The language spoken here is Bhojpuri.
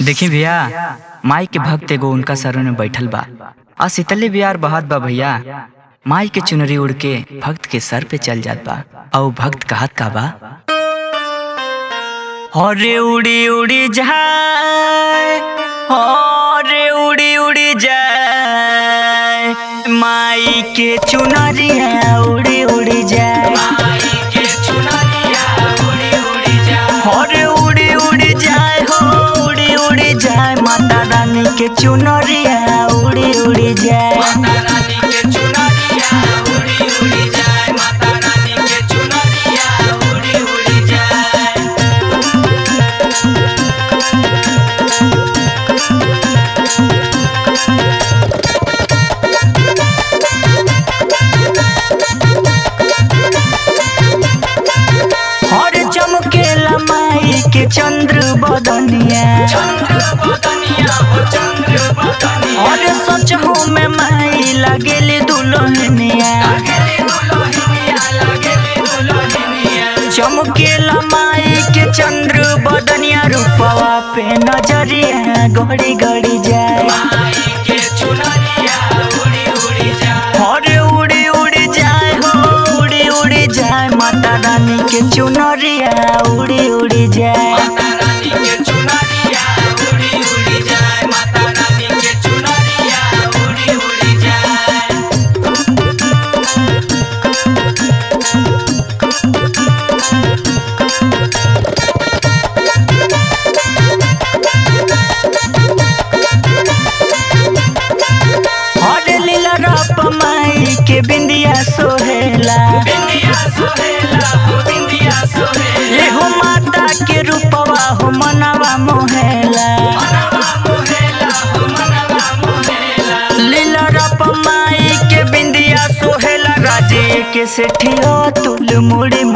देखी भैया माई के भक्त एगो उनका सरों में बैठल बा आ शीतली बिहार बहत बा भैया माई के चुनरी उड़ के भक्त के सर पे चल जात बा और भक्त कहत का बा हरे उड़ी उड़ी जाए हरे उड़ी उड़ी जाए माई के चुनरिया उड़ी उड़ी जाए हरे उड़ी उड़ी जाए हो उड़ी उड़ी जाए माता रानी के चुनरिया उड़ी उड़ी जाए हर चमकेला माई के चंद्र बदनिया और सच हो में माई लगेली दुल्हनिया चमकेला माई के चंद्र बदनिया रूपवा पे नजरिया घड़ी घड़ी जाए हरे उड़ी उड़ी जाए हो उड़ी उड़ी जाए माता रानी के चुनरिया उड़ी उड़ी जाए हरे लीला रप माई के बिंदिया सोहेला एहो माता के रूपवा हो मनवा मोहेला लीला रप माई के बिंदिया सोहेला राजे के सेठियो तुल मुड़ी